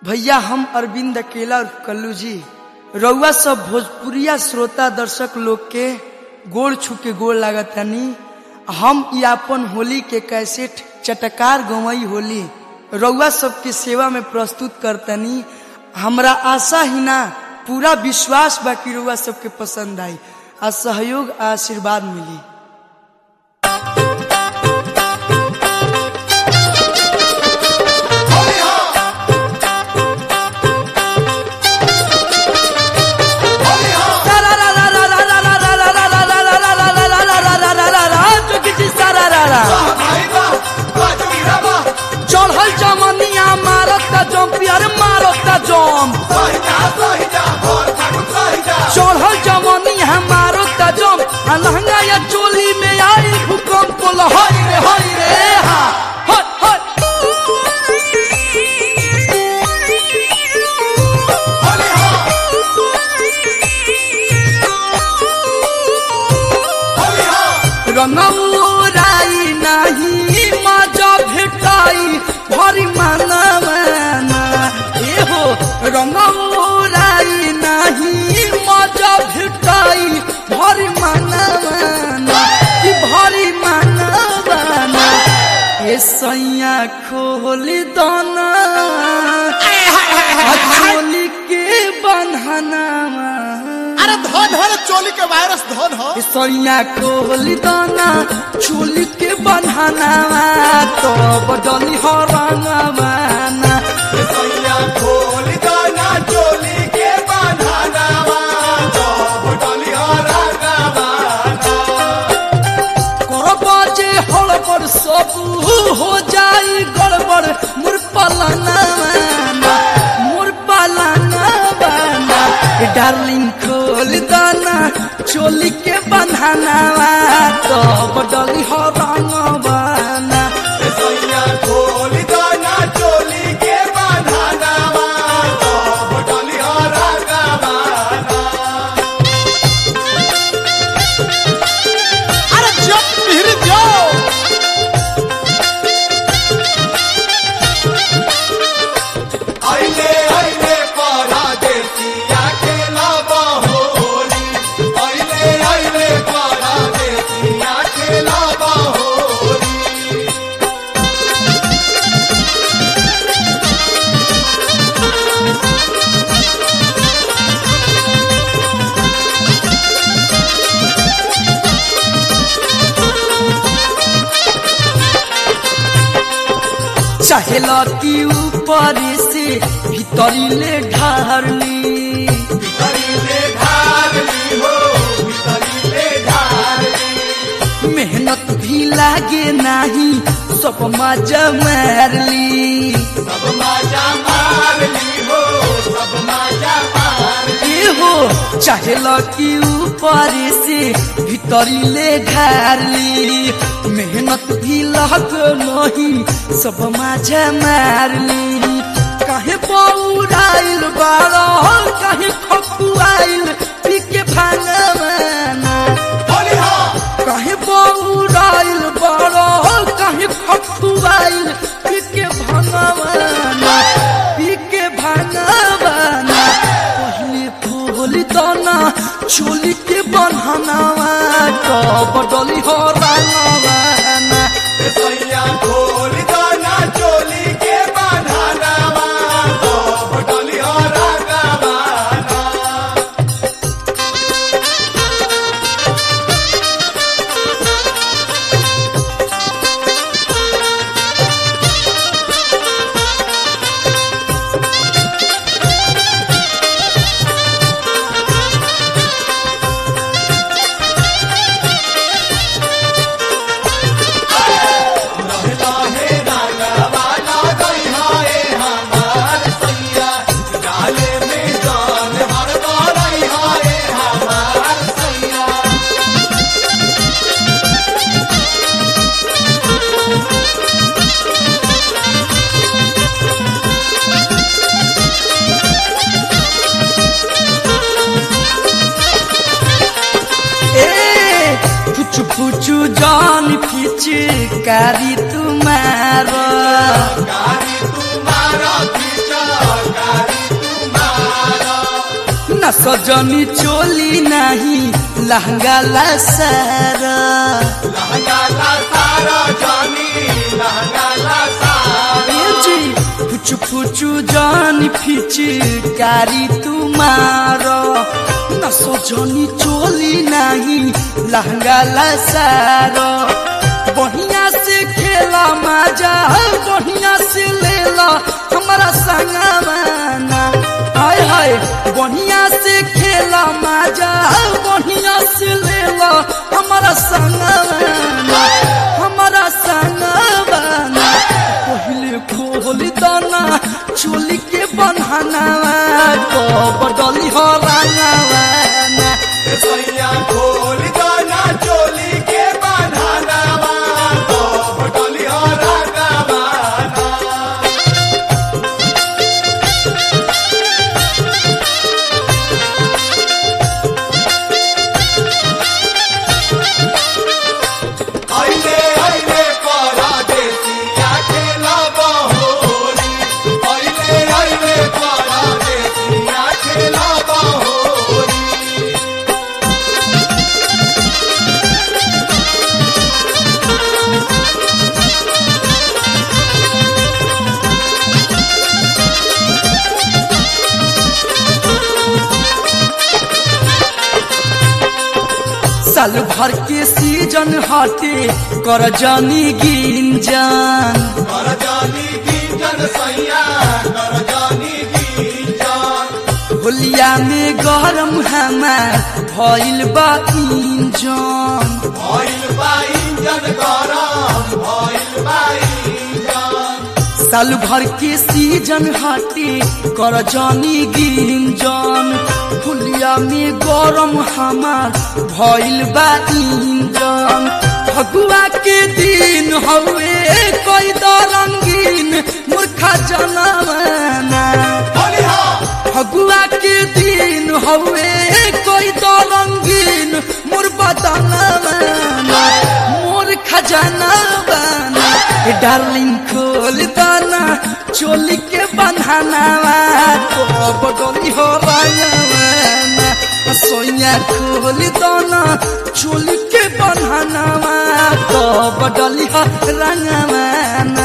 भैया हम अरविंद अकेला और कल्लू जी रउआ सब भोजपुरिया श्रोता दर्शक लोग के गोड़ छू के गोड़ लागतानी हम ई अपन होली के कैसेट चटकार गवई होली रउआ सबके सेवा में प्रस्तुत करतनी हमरा आशा ही ना पूरा विश्वास बा कि रउआ सबके पसंद आई आ सहयोग आ आशीर्वाद मिली चढ़ल जमनिया मारत जम्पियर मारत जम चढ़ल जमनिया मारत जम आ लहंगा या चोली में आई भूकंप लहरी रे हरी रे हा हट हट रंगौराई नाही मजा भेटाई भरी मानवाना ए हो रंगौराई नाही मजा भेटाई भरी मानवाना कि भरी मानवाना ए सैया खोली दाना चोली के बन्हनावा अरे धन है चोली के वायरस धन हो सैया कोहली दाना चोली के बन्हाना तो बदली हो रंगवाना करबा जे हड़बड़ सब हो जाई गड़बड़ मुर पलाना मुर पलाना बाना डार्लिंग खोल दाना चोली के बन्हाना तो बदली हो रंगवाना अरे जब मिहिर जाओ आइले आइले पारा देसिया खेला बाहोली आइले आइले पारा देसिया खेला बाहोली चाहे लती ऊपर से भीतरी ले ढारली भितरीले ढारली हो भितरीले ढारली मेहनत भी लागे नाही सब मजा मारली सब माजा मारली हो सब माजा मारली ए हो चाहे लती ऊपर से भीतरी ले ढारली मेहनत भी लग नहीं सब मजा मारली काहे पौराइल बारो काहे खपुआइल पी के भांगवाना होली हो काहे बौराइल बड़ो काहे खखुआइल पी के भगवाना पी के भगवाना पहले फूल दाना चोली के बन्हनावा तो बदली हो रंगवाना सैया खोल दाना चोली के बांधाना तो बटोली हो रागावाना रहता है रागावाना गई हाय हमार सैया डाले में जान हर बार हाय हमार सैया ए पुचु पुचु जान फिच कारी तुम्हारा गाड़ी तुम्हारा पीछा सजनी चोली नहीं लहंगा ला सारा लहंगा ला सारा जानी लहंगा ला सारा ए जी फुचु फुचु जान फिची कारी तुम्हारो न सजनी चोली नहीं लहंगा ला सारा बढ़िया से खेला मजा बढ़िया से लेला हमारा संगवाना हाय हाय बढ़िया से खेला मजा बढ़िया से लेला हमारा संगवाना हमारा संगवाना पहले खोल दाना चोली के बन्हाना तो बदली हो रंगवाना सैया खोल गाना चोली के बन्हाना तो बटोली हो रंगवाना आइले आइले परदेसिया खेला बहोरी आइले आइले परदेसिया खेला बहोरी साल भर के सीजन हटे कर जानी गिंजन कर जानी की जन सैया कर जानी की जान होलिया में गरम हमार भइल बा इंजन भइल बा इंजन गरम भइल बा इंजन साल भर के सीजन हटे कर जानी गिंजन होलिया में गरम हमार भइल बा इंजन फगुआ के दिन हवे कोई द रंगीन मूर्खा जनमाना होलिहा फगुआ के दिन हवे कोई तो रंगीन मोर बदना बना मोर खजाना बना ए डार्लिंग खोल दाना चोली के बन्हाना तो बडोली हो रंगवाना सोइया खोल दाना चोली के बन्हाना तो बडोली हो रंगवाना